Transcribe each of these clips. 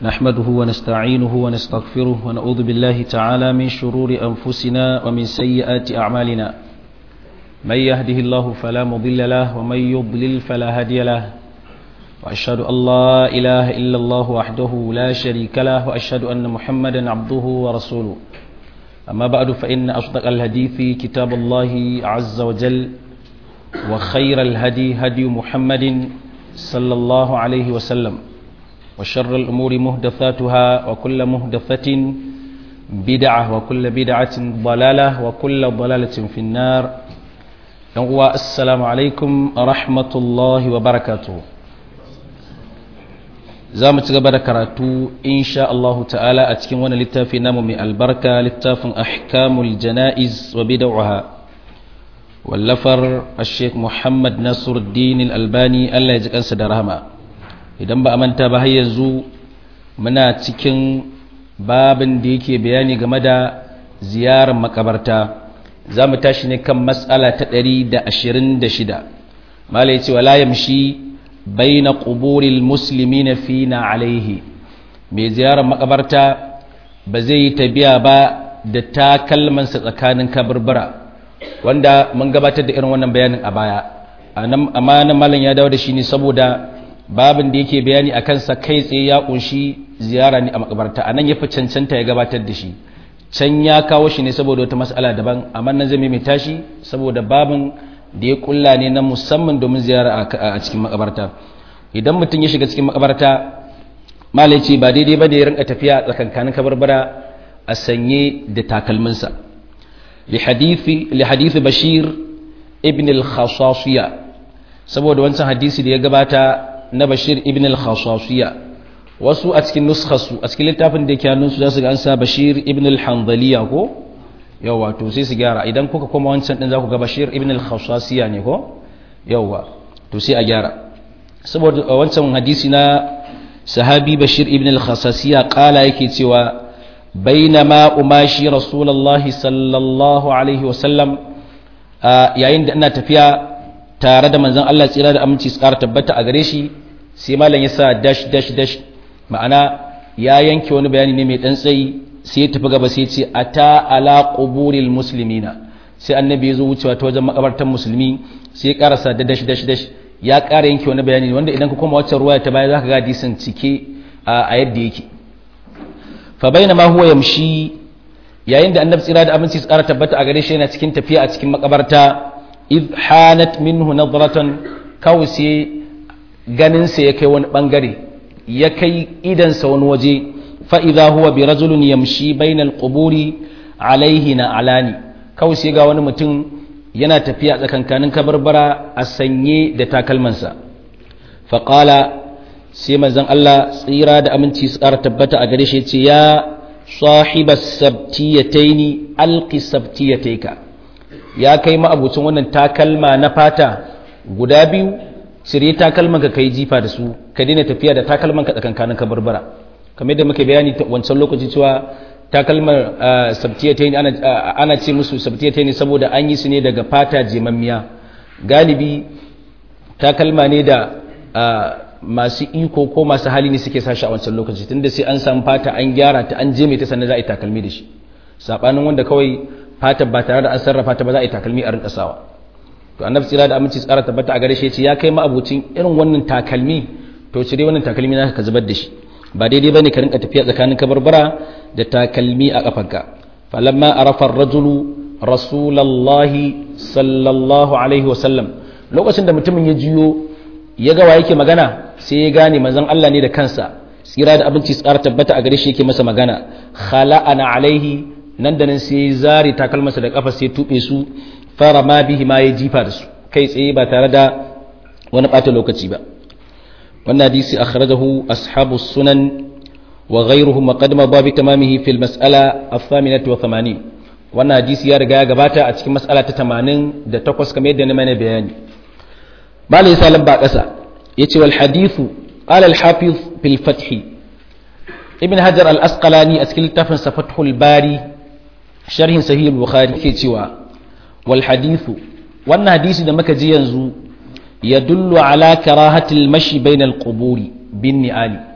نحمده ونستعينه ونستغفره ونعوذ بالله تعالى من شرور أنفسنا ومن سيئات أعمالنا من يهده الله فلا مضل له ومن يضلل فلا هادي له وأشهد أن لا إله إلا الله وحده لا شريك له وأشهد أن محمدا عبده ورسوله أما بعد فإن أصدق الحديث كتاب الله عز وجل وخير الهدي هدي محمد صلى الله عليه وسلم وشر الأمور مهدثاتها وكل مهدثة بدعة وكل بدعة ضلالة وكل ضلالة في النار السلام عليكم ورحمة الله وبركاته za mu ci gaba da karatu insha Allah ta'ala a cikin wani littafi namu mai albarka littafin ahkamul jana'iz wa bid'aha wallafar Sheikh Muhammad Nasiruddin Al-Albani Allah ya ji kansa da rahama idan ba a manta ba har yanzu muna cikin babin da yake bayani game da ziyarar makabarta za mu tashi ne kan matsala ta 126 malai ce wala yamshi baina quburil muslimina fina alaihi mai ziyarar makabarta ba zai yi tabiya ba da takalmansa tsakanin kaburbura wanda mun gabatar da irin wannan bayanin a baya amma nan malam ya dawo da shi ne saboda babin da yake bayani a kansa kai tsaye ya kunshi ziyara ne a makabarta anan ya fi cancanta ya gabatar da shi can ya kawo shi ne saboda wata mas'ala daban amma nan zai mai tashi saboda babin da ya kulla ne na musamman domin ziyara a cikin makabarta idan mutum ya shiga cikin makabarta malai ce ba daidai ba da ya rinka tafiya tsakankanin kabarbara a sanye da takalminsa li hadithi bashir ibn al-khasasiya saboda wancan hadisi da ya gabata na bashir ibn al-khasasiya wasu a cikin nuskhasu a cikin littafin da yake hannunsu za su ga an sa bashir ibn al-hanbaliya ko yawa to sai su gyara idan kuka koma wancan din za ku ga bashir ibn al-khasasiya ne ko yawa to sai a gyara saboda wancan hadisi na sahabi bashir ibn al-khasasiya kala yake cewa bainama umashi rasulullahi sallallahu alaihi wasallam yayin da ina tafiya tare da manzon Allah tsira da aminci su ƙara tabbata a gare shi sai malam ya sa dash dash dash ma'ana ya yanke wani bayani ne mai dan tsayi sai ya tafi gaba sai ce ata ala quburil muslimina sai annabi ya zo wucewa ta wajen makabartan musulmi sai ya karasa da dash dash dash ya ƙara yanke wani bayani wanda idan ka koma wacce ruwaya ta baya zaka ga hadisin cike a yadda yake fa bainama huwa yamshi yayin da annabi tsira da aminci su ƙara tabbata a gare shi yana cikin tafiya a cikin makabarta id hanat minhu nadratan kawai sai ganin sa ya kai wani bangare ya kai idansa wani waje fa'iza huwa bi rajulun yamshi bainal quburi alaihi na alani kawai sai ga wani mutum yana tafiya tsakankanin kabarbara a sanye da takalmansa faƙala sai manzon Allah tsira da aminci su ƙara tabbata a gare shi ce ya sahiba sabtiyataini alqi sabtiyataika ya kai ma'abucin wannan takalma na fata guda biyu cire takalmanka kai jifa da su ka daina tafiya da takalmanka tsakankanin kabarbara kamar da muke bayani wancan lokaci cewa takalmar sabtiyatai ana ce musu sabtiyatai ne saboda an yi su ne daga fata jemammiya galibi takalma ne da masu iko ko masu hali ne suke sashi a wancan lokaci tunda sai an samu fata an gyara ta an jeme ta sannan za a yi takalmi da shi sabanin wanda kawai fata ba tare da an sarrafa ta ba za a yi takalmi a rinka sawa to annabi tsira da aminci tsara tabbata a gare shi ya ce ya kai ma abucin irin wannan takalmi to cire wannan takalmi na ka zubar da shi ba daidai bane ka rinka tafiya tsakanin kabarbara da takalmi a kafanka falamma arafa ar-rajulu rasulullahi sallallahu alaihi wasallam lokacin da mutumin ya jiyo ya ga wa yake magana sai ya gane manzon Allah ne da kansa tsira da abinci tsara tabbata a gare shi yake masa magana khala'ana alaihi nan da nan sai zari takalmasa da kafa sai tube su fara ma bihi ma ya jifa da su kai tsaye ba tare da wani bata lokaci ba wannan hadisi akhrajahu ashabu sunan wa ghayruhum wa qad madha bi tamamihi fil mas'ala ath-thaminati wa 80 wannan hadisi ya riga ya gabata a cikin mas'ala ta 88 kamar yadda na mana bayani malai salam ba kasa yace wal hadithu qala al hafiz fil fath ibn hajar al asqalani a cikin littafin sa fathul bari sharhin sahih al bukhari ke cewa wal hadithu wannan hadisi da muka ji yanzu يدل على كراهة المشي بين القبور بالنعال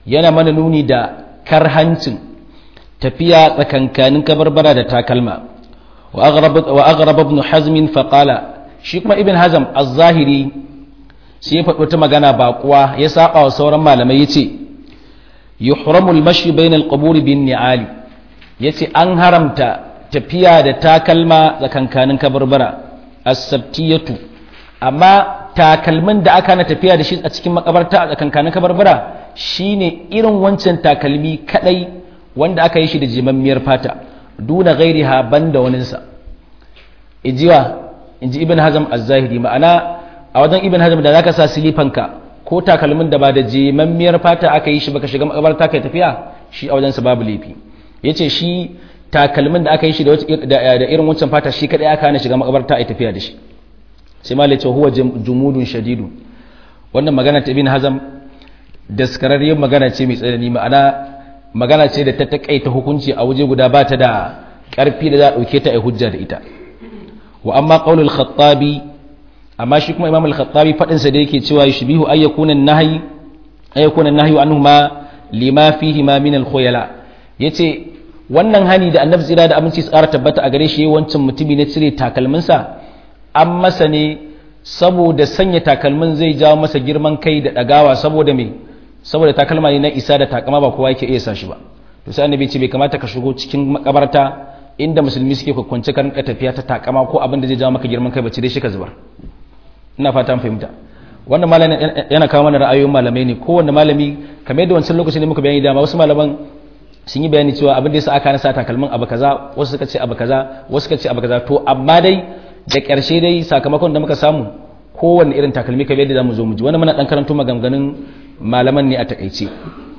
yana mana nuni da karhancin tafiya tsakankanin kabarbara da takalma wa aghrab ibn hazm fa qala shi kuma ibn hazm az-zahiri sai ya faɗi wata magana baƙuwa ya saba wa sauran malamai yace yuhramu al-mashi bayna al-qubur bin ni'ali yace an haramta tafiya da takalma tsakankanin kabarbara as-sabtiyatu amma takalmin da aka na tafiya da shi a cikin makabarta a tsakankanin kabarbara shine irin wancan takalmi kadai wanda aka yi shi da jimammiyar fata duna gairiha banda waninsa ijiwa inji ibn hazm az-zahiri ma'ana a wajen ibn hazm da zaka sa silifanka ko takalmin da ba da jimammiyar fata aka yi shi baka shiga makabarta kai tafiya shi a wajen sa babu laifi yace shi takalmin da aka yi shi da irin wancan fata shi kadai aka hana shiga makabarta ai tafiya da shi sai malai ce huwa jumudun shadidu wannan magana ta ibn hazm daskararriyar magana ce mai tsanani ma'ana magana ce da ta takaita hukunci a waje guda ba ta da ƙarfi da za a ɗauke ta a hujja da ita wa amma qaulul khattabi amma shi kuma imam al-khattabi fadin sa da yake cewa yushbihu ay yakuna an-nahy ay yakuna an-nahyu anhuma lima fihi ma min al-khuyala yace wannan hani da annabi tsira da aminci tsara tabbata a gare shi wancan mutumi na cire takalminsa an masa ne saboda sanya takalmin zai jawo masa girman kai da ɗagawa saboda me saboda takalma ne na isa da takama ba kowa yake iya sa shi ba to sai annabi ce bai kamata ka shigo cikin makabarta inda musulmi suke kwakwance ka rinka tafiya ta takama ko abin da zai jawo maka girman kai ba ci dai shi ka zubar ina fata an fahimta wannan malamin yana kawo mana ra'ayoyin malamai ne kowanne malami kamar yadda wancan lokacin ne muka bayani dama wasu malaman sun yi bayani cewa abin da yasa aka nasa takalmin abu kaza wasu suka ce abu kaza wasu suka ce abu kaza to amma dai da ƙarshe dai sakamakon da muka samu kowanne irin takalmi kamar yadda zamu zo mu ji wani muna dan karanto maganganun malaman ne a takaice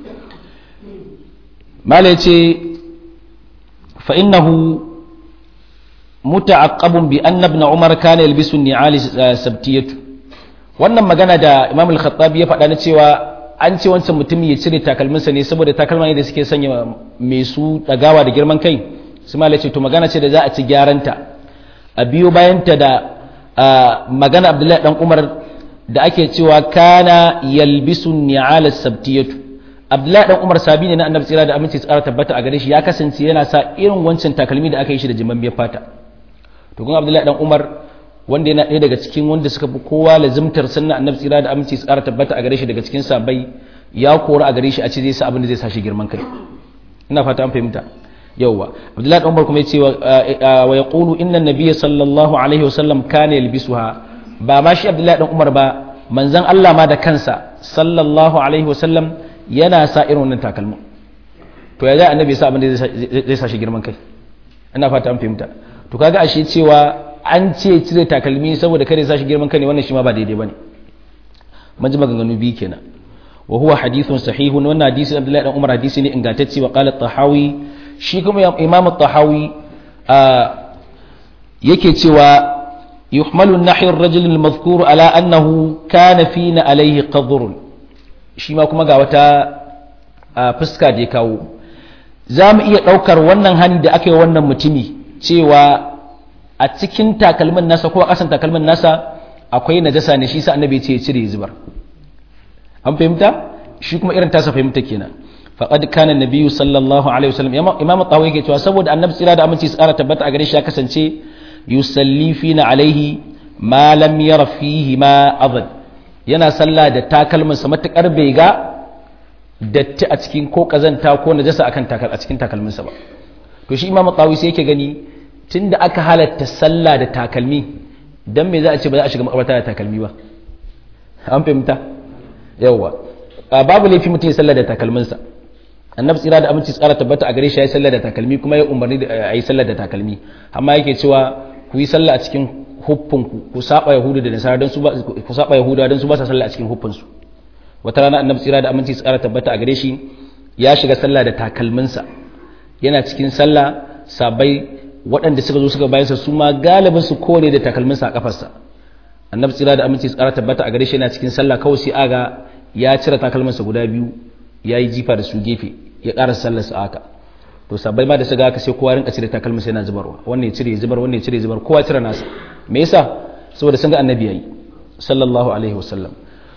mala yace fa innahu muta'aqqabun bi anna ibn umar kana yalbisu ni'ali sabtiyatu wannan magana da imam al-khattabi ya faɗa na cewa an ce wancan mutum ya cire takalminsa ne saboda takalma ne da suke sanya mai su dagawa da girman kai su mala ce to magana ce da za a ci gyaranta a biyo bayanta da magana abdullahi dan umar da ake cewa kana yalbisu ni'ala sabtiyatu abdullahi dan umar sabi ne na annabi tsira da aminci tsara tabbata a gare shi ya kasance yana sa irin wancan takalmi da aka yi shi da jimammiyar fata to kun abdullahi dan umar wanda yana ɗaya daga cikin wanda suka fi kowa lazimtar sunna annabi tsira da aminci tsara tabbata a gare shi daga cikin sabai ya kora a gare shi a ce zai sa abin da zai sa shi girman kai ina fata an fahimta yawwa abdullahi dan umar kuma yace wa yaqulu inna nabiyya sallallahu alaihi wasallam kana yalbisuha ba ma shi abdullahi dan umar ba manzon Allah ma da kansa sallallahu alaihi wasallam yana sa irin wannan takalmin to ya za annabi ya sa abin da zai sa shi girman kai ina fata an fahimta to kaga ashe cewa an ce cire takalmi saboda kare sa shi girman kai ne wannan shi ma ba daidai bane mun ji maganganu biyu kenan wa huwa hadithun sahihun wannan hadisi Abdullahi dan Umar hadisi ne ingantacce wa qala tahawi shi kuma Imam tahawi yake cewa yuhmalu an-nahyu ar-rajul al-madhkur ala annahu kana fina alayhi qadr shi ma kuma ga wata fuska da ya kawo za mu iya ɗaukar wannan hani da aka yi wannan mutumi cewa a cikin takalmin nasa ko a ƙasan takalmin nasa akwai najasa ne shi sa annabi ce ya cire ya zubar an fahimta shi kuma irin tasa fahimta kenan faqad kana nabiyyu sallallahu alaihi wasallam imam tawawi yake cewa saboda annabi tsira da aminci tsara tabbata a gare shi ya kasance yusalli fina alaihi ma lam yara fihi ma adad yana sallah da takalmin sa matakar bai ga datti a cikin ko kazanta ko najasa akan takal a cikin takalmin sa ba to shi imam tawawi sai yake gani tunda aka halatta sallah da takalmi dan me za a ce ba za a shiga makabarta da takalmi ba an fahimta yawwa babu laifi mutum ya sallah da takalminsa annabi tsira da aminci tsara tabbata a gare shi ya yi sallah da takalmi kuma ya umarni da a yi sallah da takalmi amma yake cewa ku yi sallah a cikin huffinku ku saba yahudu da nasara don su ba ku saba yahuda don su ba sa sallah a cikin huffinsu wata rana annabi tsira da aminci tsara tabbata a gare shi ya shiga sallah da takalminsa yana cikin sallah sabai waɗanda suka zo suka bayansa su ma galibin su kore da takalminsa a kafarsa annabi tsira da aminci tsara tabbata a gare shi yana cikin sallah kawai sai aga ya cire takalminsa guda biyu ya yi jifa da su gefe ya ƙara sallarsa haka to sabbai ma da su ga haka sai kowa rinka cire takalminsa yana zubarwa wannan ya cire ya zubar wannan ya cire ya zubar kowa cire nasa me yasa saboda sun ga annabi yayi sallallahu alaihi wasallam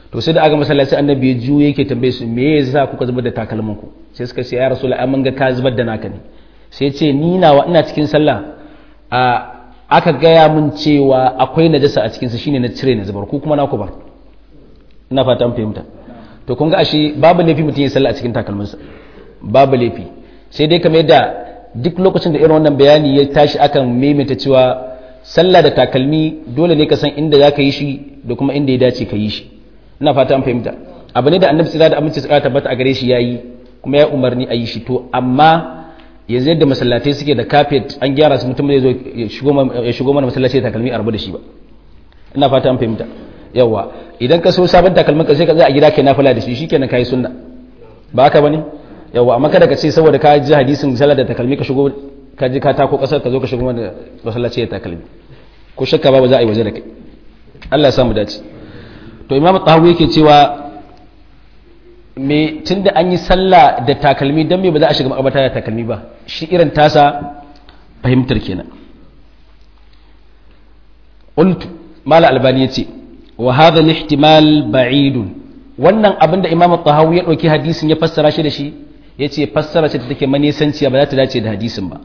to sai da aka masallaci annabi ya juye yake tambaye su me yasa kuka zubar da takalmin ku sai suka ce ya rasul ai mun ga ka zubar da naka ne sai ya ce ni nawa ina cikin sallah a aka gaya mun cewa akwai najasa a cikin sa shine na cire na zubar ku kuma na ku bar ina fata an fahimta to kun ga ashe babu laifi mutum ya sallah a cikin takalminsa babu laifi sai dai kamar yadda duk lokacin da irin wannan bayani ya tashi akan maimaita cewa sallah da takalmi dole ne ka san inda za ka yi shi da kuma inda ya dace ka yi shi ina fata an fahimta abu ne da annabi tsira da aminci tsira tabbata a gare shi yayi kuma ya umarni a yi shi to amma yanzu yadda masallatai suke da carpet an gyara su mutum zai zo ya shigo mana masallaci da takalmi a rabu da shi ba ina fata an fahimta yawa idan ka so sabon takalmin ka sai ka zai a gida kai nafila da shi shikenan kai sunna ba haka bane yawa amma kada ka ce saboda ka ji hadisin sallar da takalmi ka shigo ka ji ka tako kasar ka zo ka shigo mana masallaci da takalmi ko shakka babu za a yi waje da kai Allah ya samu dace to imam tahawi yake cewa me tunda an yi sallah da takalmi dan me ba za a shiga makabata da takalmi ba shi irin tasa fahimtar kenan qultu mala albani yace wa hadha al-ihtimal ba'idun wannan abinda imam tahawi ya dauki hadisin ya fassara shi da shi yace fassara ce take manisanciya ba za ta dace da hadisin ba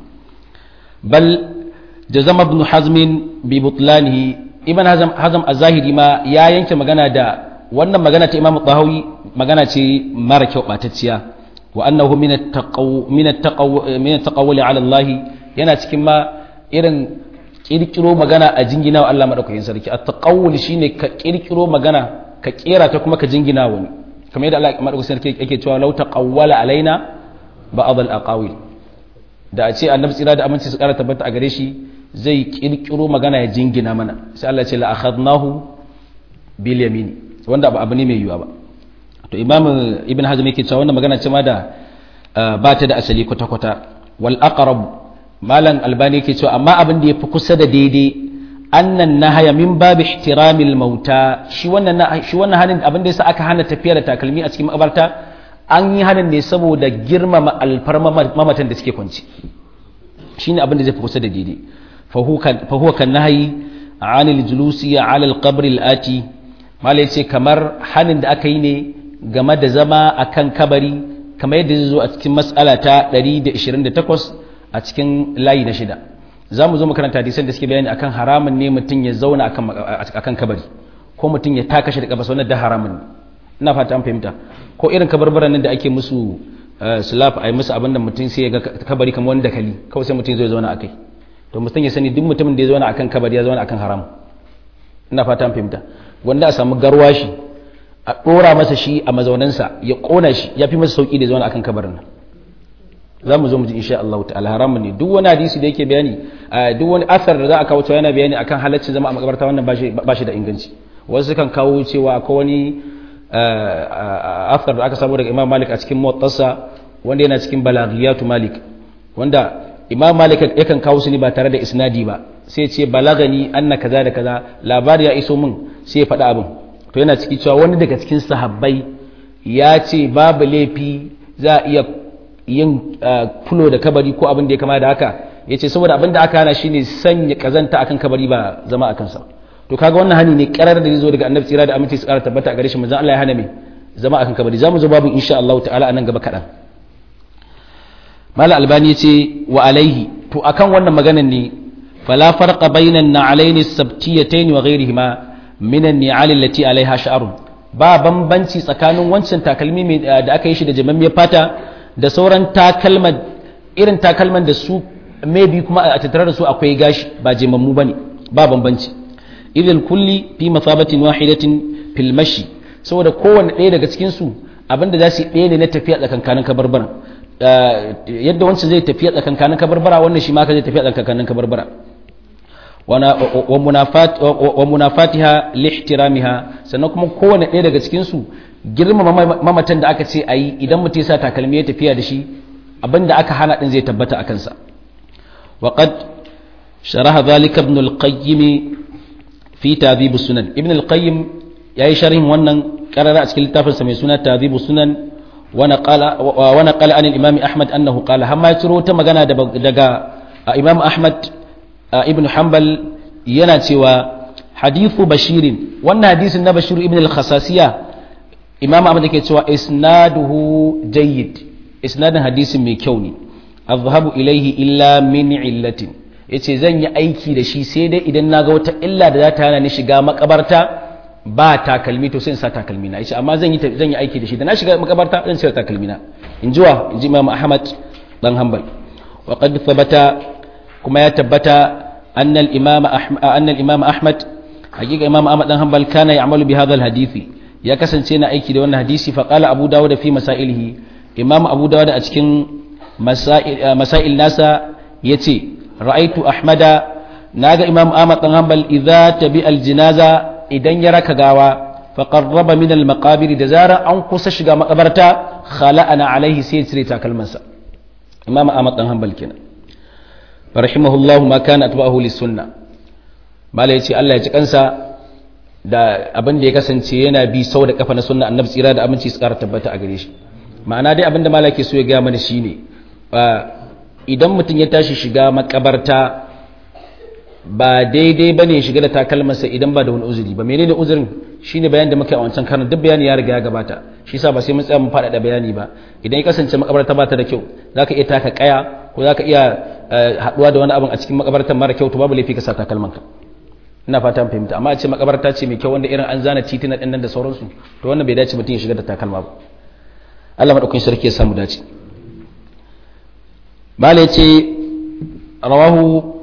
bal jazama ibn hazm bi butlanihi ibn hazm hazm az-zahiri ma ya yanke magana da wannan magana ta imam tahawi magana ce mara kyau batacciya wa annahu min at-taqaw min at-taqaw min at-taqawli ala Allah yana cikin ma irin kirkiro magana a jingina wa Allah madaukakin sarki at-taqawul shine ka kirkiro magana ka kera ta kuma ka jingina wani kamar yadda Allah madaukakin sarki yake cewa law taqawwala alaina ba'd al-aqawil da a ce annabi tsira da aminci su kara tabbata a gare shi zai kirkiro magana ya jingina mana sai Allah ya ce la akhadnahu bil yamin wanda ba abu ne mai yiwa ba to imam ibn hazm yake cewa wannan magana ce ma da ba ta da asali kwata kwata wal aqrab malam albani yake cewa amma abin da yafi kusa da daidai annan nahaya min babi ihtiramil mauta shi wannan shi wannan hanin abin da yasa aka hana tafiya da takalmi a cikin makabarta an yi hanin ne saboda girmama alfarma mamatan da suke kwanci shine abin da zai fi kusa da daidai fa huwa kan nahyi anil julusi ala alqabr alati mala yace kamar hanin da aka yi ne game da zama akan kabari kamar yadda zai zo a cikin mas'ala ta 128 a cikin layi na shida za mu zo makaranta hadisan da suke bayani akan haramun ne mutum ya zauna akan kabari ko mutum ya taka shi da kabasa wannan da haramun ne ina fata an fahimta ko irin kabarbaran nan da ake musu slap a yi musu abin da mutum sai ya ga kabari kamar wani dakali kawai sai mutum zai zauna akai to mutum ya sani duk mutumin da ya zauna akan kabari ya zauna akan haram ina fata an fahimta wanda a samu garwashi a dora masa shi a mazaunansa ya kona shi ya fi masa sauki da zauna akan kabarin nan za mu zo mu ji insha Allah ta'ala haramun ne duk wani hadisi da yake bayani duk wani asar da za a kawo cewa yana bayani akan halaccin zama a makabarta wannan ba shi da inganci wasu kan kawo cewa akwai wani asar da aka samu daga Imam Malik a cikin Muwattasa wanda yana cikin Balaghiyatu Malik wanda Imam Malik yakan kawo su ne ba tare da isnadi ba sai ce balagani anna kaza da kaza labari ya iso min sai ya faɗa abin to yana ciki cewa wani daga cikin sahabbai ya ce babu laifi za a iya yin fulo da kabari ko abin da ya kama da haka ya ce saboda abin da aka hana shi ne sanya kazanta akan kabari ba zama a kansa to kaga wannan hani ne karar da zo daga annabi tsira da aminci su kara tabbata a gare shi manzon Allah ya hana me zama akan kabari zamu zo babu insha Allah ta'ala anan gaba kadan mala albani yace wa alaihi to akan wannan maganan ne fala farqa bainan na'alaini sabtiyatayn wa ghayrihima min an-ni'al allati alaiha sha'run ba bambanci tsakanin wancan takalmi da aka yi shi da jamammiyar fata da sauran takalman irin takalman da su maybe kuma a tattare da su akwai gashi ba jemammu bane ba bambanci idil kulli fi masabatin wahidatin fil mashi saboda kowanne ɗaya daga cikin su abinda za su yi ɗaya ne na tafiya tsakankanin kabarbara yadda wancan zai tafiya tsakankanin kabarbara wannan shi ma ka zai tafiya tsakankanin kabarbara wa munafatiha lihtiramiha sannan kuma kowanne ɗaya daga cikin su girmama mamatan da aka ce a yi idan mutum ya sa takalmi ya tafiya da shi abinda aka hana din zai tabbata a kansa وقد شرح ذلك ابن القيم في تهذيب السنن ابن القيم yayi sharhin wannan karara a cikin littafinsa mai suna tadhibu sunan wa naqala wa naqala an al-imam ahmad annahu qala hamma ya ciro ta magana daga imam ahmad ibn hanbal yana cewa hadithu bashirin wannan hadisin na bashir ibn al-khasasiya imam ahmad yake cewa isnaduhu jayyid isnadin hadisin mai kyau ne azhabu ilaihi illa min illatin yace zan yi aiki da shi sai dai idan naga wata illa da za ta hana ni shiga makabarta ba takalmi to sai in sa takalmi na yace amma zan yi zan yi aiki da shi da na shiga makabarta zan sa takalmi na in jiwa in ji imam ahmad dan hanbal wa qad thabata kuma ya tabbata anna al-imam ahmad anna al-imam ahmad hakika imam ahmad dan hanbal kana ya'malu bi hadha al-hadisi ya kasance na aiki da wannan hadisi fa qala abu dawud fi masailihi imam abu dawud a cikin masail nasa yace ra'aitu ahmada naga imam ahmad dan hanbal idza tabi al-jinaza idan ya raka gawa fa qarraba min al-maqabir da zara an kusa shiga makabarta khala'ana alaihi sai cire takalmansa imam ahmad dan hanbal kenan rahimahullahu ma kana atba'ahu lis-sunnah mala yace Allah ya ci kansa da abin da ya kasance yana bi sau da kafa na sunna annabi tsira da aminci su kara tabbata a gare shi ma'ana dai abin da mala ke so ya gaya mana shine idan mutum ya tashi shiga makabarta ba daidai ba ne shiga da takalmarsa idan ba da wani uzuri ba menene uzurin shine bayan da muka yi a wancan karin duk bayani ya riga ya gabata shi sa ba sai mun tsaya mun faɗaɗa bayani ba idan ya kasance makabarta ba ta da kyau zaka iya taka kaya ko zaka iya haɗuwa da wani abin a cikin makabartar mara kyau to babu laifi ka sa takalmanka ina fata fahimta amma a ce makabarta ce mai kyau wanda irin an zana titina ɗin nan da sauransu to wannan bai dace mutum ya shiga da takalma ba Allah madaukakin sarki ya samu dace mala yace rawahu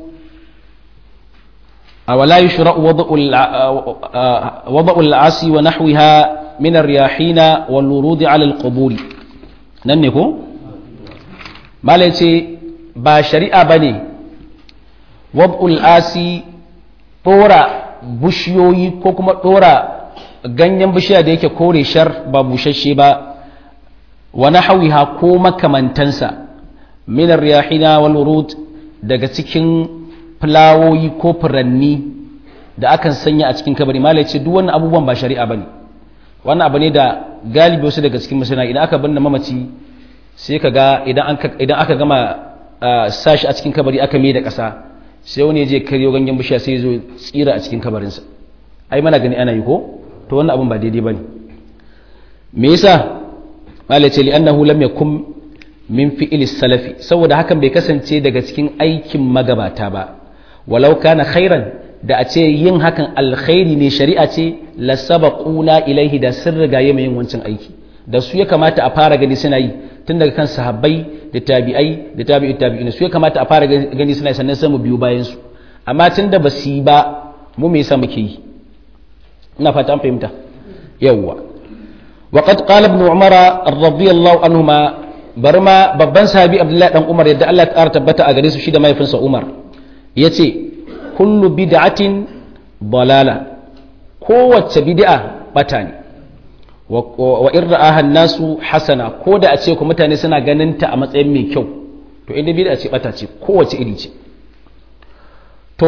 ولا يشرع وضع وضع العصي ونحوها من الرياحين والورود على القبور ننكو ما ليتي با شريعه بني وضع العصي طورا bushiyoyi ko kuma ɗora ganyen bishiya da yake kore shar ba bushashe ba wa nahwiha ko makamantansa min ar-riyahina wal wurud daga cikin fulawoyi ko furanni da akan sanya a cikin kabari malai ce duk wannan abubuwan ba shari'a bane wannan abu ne da galibi wasu daga cikin masana idan aka binne mamaci sai ka ga idan aka gama sashi a cikin kabari aka mai da ƙasa sai wani ya je karyo ganyen bishiya sai zo tsira a cikin kabarinsa ai mana gani ana yi ko to wannan abun ba daidai bane me yasa malai ce li'annahu lam yakun min fi'il salafi saboda hakan bai kasance daga cikin aikin magabata ba walau kana khairan da a ce yin hakan alkhairi ne shari'a ce la sabaquna ilaihi da sun riga yin wancan aiki da su ya kamata a fara gani suna yi tun daga kan sahabbai da tabi'ai da tabi'ut tabi'in su ya kamata a fara gani suna yi sannan sai mu biyo bayan su amma tun da basu yi ba mu me yasa muke yi ina fata an fahimta yawwa وقد قال ابن عمر رضي الله عنهما برما babban sahabi Abdullahi dan Umar yadda Allah ya tabbata a gare su shi da mahaifinsa Umar yace kullu bid'atin balala kowace bid'a bata ne wa in ra'aha nasu hasana ko da a ce ku mutane suna ganin ta a matsayin mai kyau to inda bid'a ce bata ce kowace iri ce to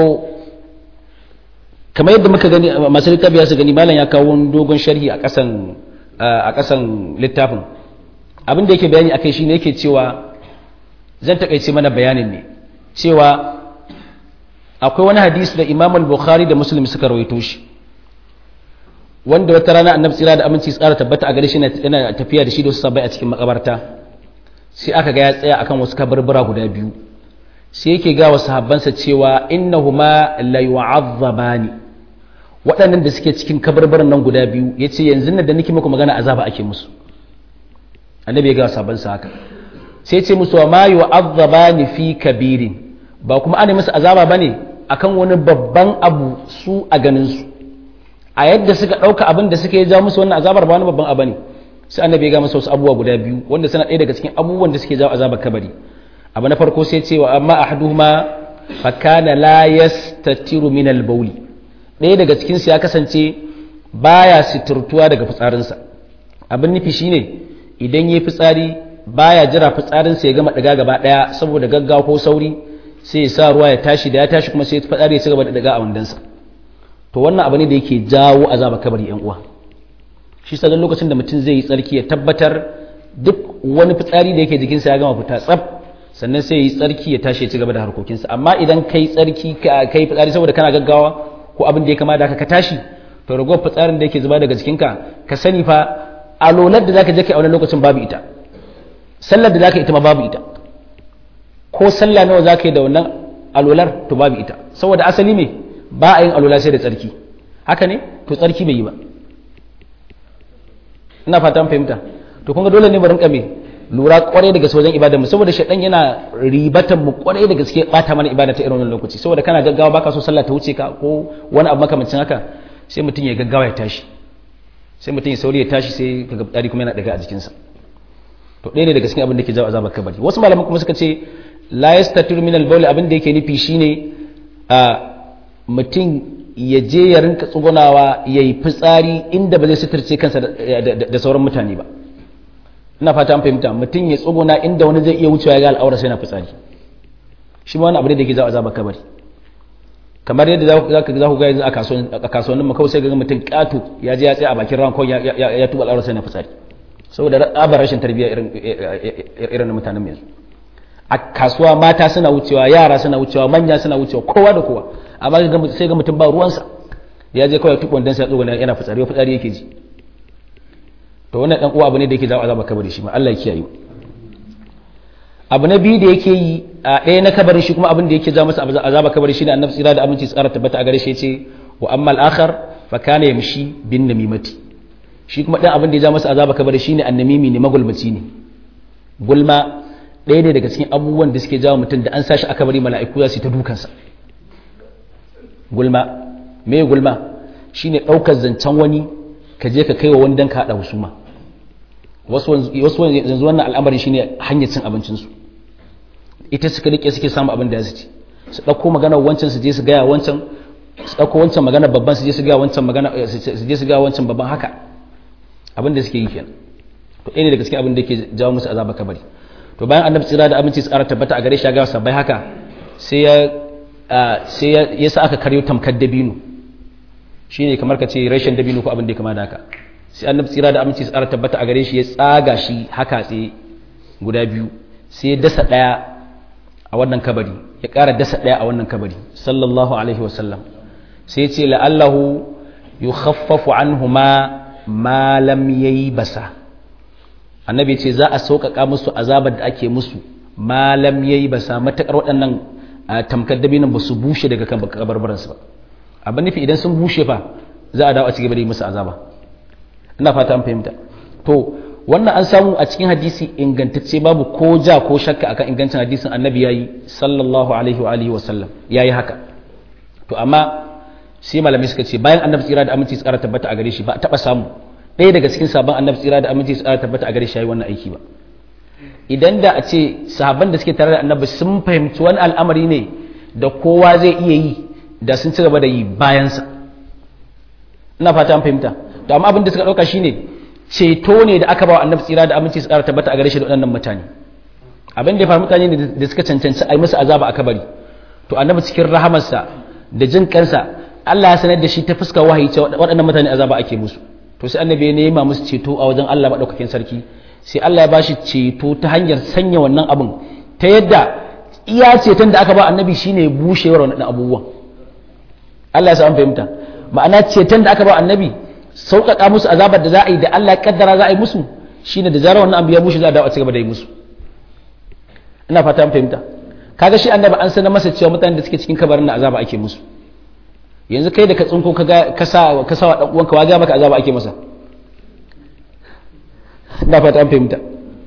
kamar yadda muka gani masu littafi ya su gani malam ya kawo dogon sharhi a kasan a kasan littafin abin da yake bayani akai shine yake cewa zan takaice mana bayanin ne cewa akwai wani hadisi da Imam al-Bukhari da Muslim suka rawaito shi wanda wata rana Annabi tsira da aminci tsara tabbata a gare shi yana tafiya da shi da wasu sabai a cikin makabarta sai aka ga ya tsaya akan wasu kabarbura guda biyu sai yake ga wasu sahabbansa cewa innahuma la yu'azzabani waɗannan da suke cikin kabarbaran nan guda biyu yace yanzu nan da nake muku magana azaba ake musu annabi ya ga sahabbansa haka sai ce musu wa ma yu'azzabani fi kabirin ba kuma ana musu azaba bane akan wani babban abu su a ganin su a yadda suka ɗauka abin da suka yi ja musu wannan azabar ba wani babban abu ne sai annabi ya ga masa wasu abubuwa guda biyu wanda suna ɗaya daga cikin abubuwan da suke jawo azabar kabari abu na farko sai cewa amma ahaduhuma fa kana la yastatiru min al-bawli ɗaya daga cikin su ya kasance baya siturtuwa daga fitsarinsa abin nufi shine idan yayi fitsari baya jira fitsarinsa ya gama daga gaba daya saboda gaggawa ko sauri sai ya sa ruwa ya tashi da ya tashi kuma sai fitsari ya ci gaba da daga a wandansa to wannan abu ne da yake jawo azaba kabari yan uwa shi sa lokacin da mutum zai yi tsarki ya tabbatar duk wani fitsari da yake jikinsa ya gama fita tsaf sannan sai yi tsarki ya tashi ya ci gaba da harkokinsa amma idan kai tsarki kai fitsari saboda kana gaggawa ko abin da ya kama da ka tashi to ragowar fitsarin da yake zuba daga jikinka ka sani fa alolar da zaka je kai a wani lokacin babu ita sallar da zaka ita ma babu ita ko sallah nawa zaka yi da wannan alolar to babu ita saboda asali me ba a yin alola sai da tsarki haka ne to tsarki bai yi ba ina fatan fahimta to kun ga dole ne mu rinka me lura kwarai da gaske wajen ibadar mu saboda shaidan yana ribatan mu kwarai da gaske bata mana ibada ta irin wannan lokaci saboda kana gaggawa baka so sallah ta wuce ka ko wani abu makamancin haka sai mutum ya gaggawa ya tashi sai mutum ya sauri ya tashi sai kaga dari kuma yana daga a jikinsa to ɗaya ne daga cikin abin da ke jawo azabar kabari wasu malaman kuma suka ce la yastatir min al abin da yake nufi shine a mutum ya je ya rinka tsugunawa ya yi fitsari inda ba zai suturce kansa da sauran mutane ba ina fata an fahimta mutum ya tsuguna inda wani zai iya wucewa ya ga al'aura sai na fitsari shi ma wani abu da ke zawo azaba kabari kamar yadda za ka za ku ga yanzu a kasuwannin makau sai ga mutum katu ya je ya tsaya a bakin ran kawai ya tuba al'aura sai na fitsari saboda abar rashin tarbiyya irin na mutanen yanzu a kasuwa mata suna wucewa yara suna wucewa manya suna wucewa kowa da kowa amma sai ga mutum ba ruwansa ya je kawai tukwan dan sai tsogana yana fitsari wa fitsari yake ji to wannan dan uwa abu ne da yake jawo azaba kabari shi ma Allah ya kiyaye abu na biyu da yake yi a ɗaya na kabari shi kuma abin da yake jawo masa azaba kabari shine annabi tsira da aminci tsara tabbata a gare shi yace wa amma al-akhar fa kana yamshi bin namimati shi kuma dan abin da ya jawo masa azaba kabari shine annamimi ne magulmaci ne gulma ɗaya ne daga cikin abubuwan da suke jawo mutum da an sashi aka bari mala'iku za su yi ta dukansa gulma me gulma shine ɗaukar zancen wani ka je ka kai wa wani dan ka haɗa husuma wasu yanzu wannan al'amarin shine hanyar cin abincinsu ita suka rike suke samu abin da ya ci su ɗauko magana wancan su je su gaya wancan su ɗauko wancan magana babban su je su gaya wancan magana su je su gaya wancan babban haka abin da suke yi kenan to ɗaya ne daga cikin abin da yake jawo musu azaba kabari to bayan annabi tsira da aminci tsara tabbata a gare shi ya ga sabai haka sai ya sai ya sa aka karyo tamkar dabino shine kamar ka ce rashin dabino ko abin da ya kama da haka sai annabi tsira da aminci tsara tabbata a gare shi ya tsaga shi haka tsaye guda biyu sai ya dasa ɗaya a wannan kabari ya ƙara dasa ɗaya a wannan kabari sallallahu alaihi wasallam sai ya ce la'allahu yukhaffafu anhuma ma lam yayi basa annabi ce za a sauƙaƙa musu azabar da ake musu malam ya yi ba sa matuƙar waɗannan tamkar dabinan ba su bushe daga kan kabarbaransu ba abin nufi idan sun bushe fa za a dawo a ci gaba da yi musu azaba ina fata an fahimta to wannan an samu a cikin hadisi ingantacce babu ko ja ko shakka akan ingancin hadisin annabi yayi sallallahu alaihi wa alihi wa sallam yayi haka to amma sai malamai suka ce bayan annabi tsira da aminci tsara tabbata a gare shi ba a taɓa samu ɗaya daga cikin sabon annabi tsira da aminci tsara tabbata a gare shi yayi wannan aiki ba idan da a ce sahabban da suke tare da annabi sun fahimci wani al'amari ne da kowa zai iya yi da sun ci gaba da yi bayansa ina fata an fahimta to amma abin da suka ɗauka shine ceto ne da aka ba wa annabi tsira da aminci tsara tabbata a gare shi da waɗannan mutane abin da ya faru mutane ne da suka cancanci a yi musu azaba a kabari to annabi cikin rahamarsa da jin kansa Allah ya sanar da shi ta fuskar wahayi cewa waɗannan mutane azaba ake musu to sai annabi ya nema musu ceto a wajen Allah maɗaukakin sarki sai Allah ya bashi ceto ta hanyar sanya wannan abin ta yadda iya ceton da aka ba annabi shine bushewar wannan abubuwan Allah ya an fahimta ma'ana ceton da aka ba annabi sauƙaƙa musu azabar da za a yi da Allah ya kaddara za a yi musu shine da zarar wannan abu ya bushe za a dawo a cigaba da yi musu ina fata an fahimta kaga shi annabi an sanar masa cewa mutanen da suke cikin kabarin na azaba ake musu yanzu kai da ka tsinko ka sa ka sa wa dan uwanka waga maka azaba ake masa ina fata an fahimta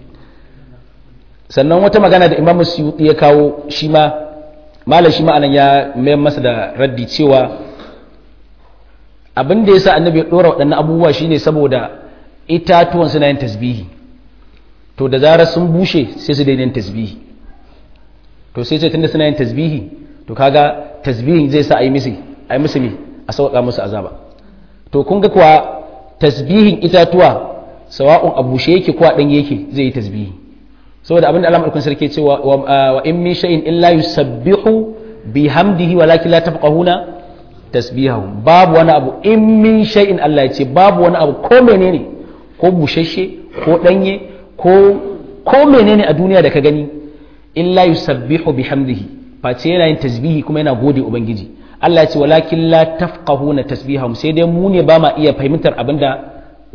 sannan wata magana da imamu suyuti ya kawo shi ma malam shi ma'anan ya mayar masa da raddi cewa abin da ya sa annabi ya ɗora waɗannan abubuwa shine saboda itatuwan suna yin tasbihi to da zarar sun bushe sai su daina yin tasbihi to sai ce tunda suna yin tasbihi to kaga tasbihin zai sa a yi musu a yi musu a sauƙa musu azaba to kun ga kuwa tasbihin itatuwa sawa'un a bushe yake ko a ɗanye yake zai yi tasbihi saboda abin da Allah madaukakin sarki cewa wa in min shay'in illa yusabbihu bihamdihi walakin la tafqahuna tasbihahu babu wani abu in min shay'in Allah ya ce babu wani abu ko menene ko bushashe ko danye ko ko menene a duniya da ka gani illa yusabbihu bihamdihi face yana yin tasbihi kuma yana gode ubangiji Allah ya ce walakin la tafqahuna tasbihahum sai dai mu ne ba ma iya fahimtar abinda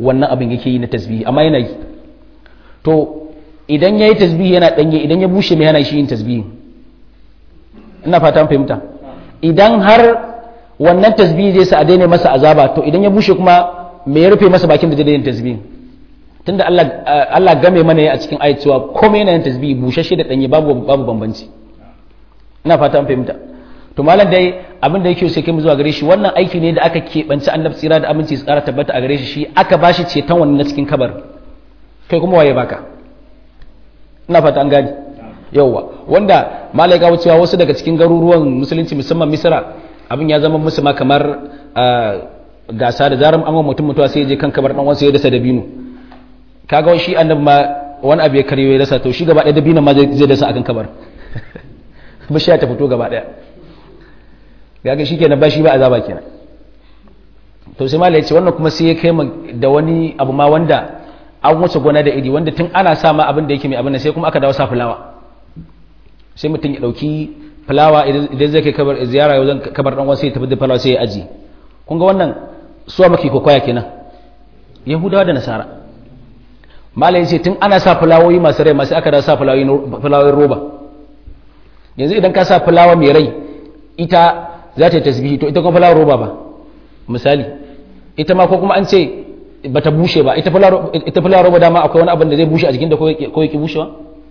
wannan abin yake yi na tasbihi amma yana yi to idan yayi tasbihi yana danye idan ya bushe mai yana shi yin tasbihi ina fata fahimta idan har wannan tasbihi zai sa a daina masa azaba to idan ya bushe kuma me ya rufe masa bakin da zai yin tasbihi tunda Allah Allah game mana a cikin ayat cewa komai yana yin tasbihi bushashe da danye babu babu bambanci ina fata an fahimta to malam dai abin da yake sai kai mu zuwa gare shi wannan aiki ne da aka keɓanci annabi tsira da aminci su ƙara tabbata a gare shi shi aka bashi ceton wannan na cikin kabar kai kuma waye baka ina fata an gani yauwa wanda malai ga cewa wasu daga cikin garuruwan musulunci musamman misra abin ya zama musu ma kamar gasa da zarar an mutum mutuwa sai ya je kan kabar dan wansa ya dasa dabino kaga shi annabi ma wani abu ya karyo ya dasa to shi gaba ɗaya dabino ma zai dasa akan kabar bishiya ta fito gaba ɗaya gaga shi kenan ba shi ba azaba kenan to sai malai ya ce wannan kuma sai ya kai da wani abu ma wanda an wuce gona da iri wanda tun ana sa ma abin da yake mai abin sai kuma aka dawo sa fulawa sai mutum ya dauki fulawa idan zai kai kabar ziyara yau zan kabar dan wasu ya tafi da fulawa sai ya aji kun ga wannan suwa maki kokoya kenan yahudawa da nasara malai ce tun ana sa fulawoyi masu rai masu aka dawo sa fulawoyin roba yanzu idan ka sa fulawa mai rai ita za ta yi tasbihi to ita kuma fulawar roba ba misali ita ma ko kuma an ce ba ta bushe ba ita fulawar roba dama akwai wani abin da zai bushe a jikin da ko yake bushewa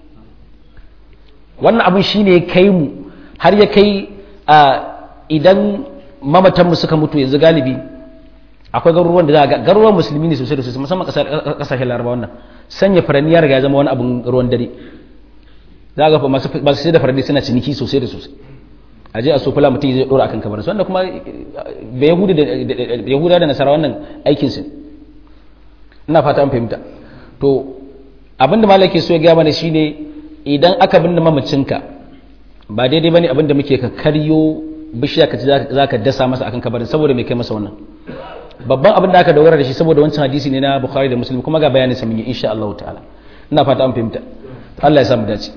wannan abin shi ne kai mu har ya kai a idan mamatanmu suka mutu yanzu galibi akwai garuruwan da za ga garuruwan musulmi ne sosai da sosai musamman kasashen laraba wannan sanya furanni ya riga ya zama wani abin ruwan dare za ga masu sai da furanni suna ciniki sosai da sosai a je a so fula mutum zai dora akan kabarinsu wanda kuma da yahuda da nasara wannan aikinsu ina fata an fahimta to abinda malaki so ya gaya mana shine idan aka binne mamacinka ba daidai bane abinda muke ka karyo bishiya ka za ka dasa masa akan kabarin saboda mai kai masa wannan babban abin da aka dogara da shi saboda wancan hadisi ne na bukhari da muslim kuma ga bayanin sa mun yi insha Allah ta'ala ina fata an fahimta Allah ya samu dace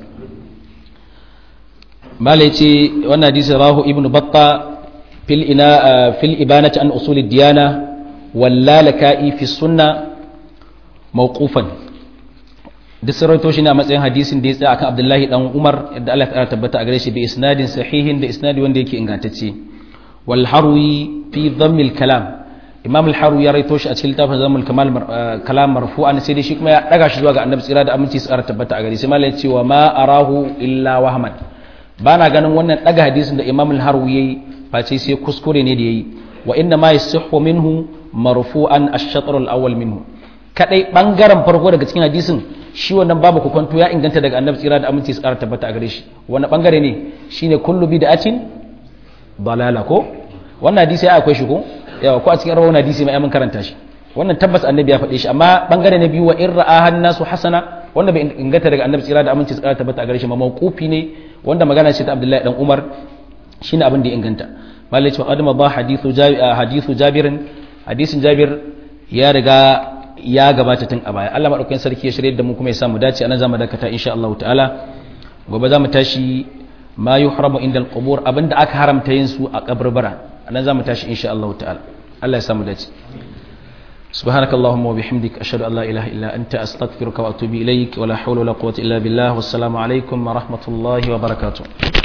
malai ce wannan hadisi rahu ibnu batta fil ina fil ibanati an usul diyana wallalaka'i fi sunna mawqufan duk sarauto shi ne a matsayin hadisin da ya tsaya akan abdullahi dan umar yadda Allah ya tabbata a gare shi bi isnadin sahihin da isnadi wanda yake ingantacce wal harwi fi dhammil kalam imam al harwi ya raito shi a cikin littafin dhammil kamal kalam marfu'an sai dai shi kuma ya daga shi zuwa ga annabi tsira da aminci su tabbata a gare shi malai ce wa ma arahu illa wahman bana ganin wannan daga hadisin da imam al harwi yayi face sai kuskure ne da yayi wa inna ma yasihhu minhu marfu'an ash-shatr al-awwal minhu kadai bangaren farko daga cikin hadisin shi wannan babu kwanto ya inganta daga annabi tsira da aminci tsara tabbata a gare shi wannan bangare ne shine kullu bid'atin dalala ko wannan hadisi ya akwai shi ko yawa ko a cikin rawan hadisi mai mun karanta shi wannan tabbas annabi ya faɗe shi amma bangare na biyu wa in ra'a nasu hasana wanda bai inganta daga annabi tsira da aminci tsara tabbata a gare shi ma mawqufi ne wanda magana ce ta Abdullahi dan Umar shine abin da ya inganta malai ce adama ba hadithu hadithu jabirin hadisin jabir ya riga ya gabata tun a baya Allah madaukakin sarki ya shirye da mu kuma ya samu dace anan zamu dakata insha Allah ta'ala gobe zamu tashi ma yuhramu inda al-qubur abinda aka haramta yin su a kaburbara anan zamu tashi insha Allah ta'ala Allah ya samu dace سبحانك اللهم وبحمدك أشهد أن لا إله إلا أنت أستغفرك وأتوب إليك ولا حول ولا قوة إلا بالله والسلام عليكم ورحمة الله وبركاته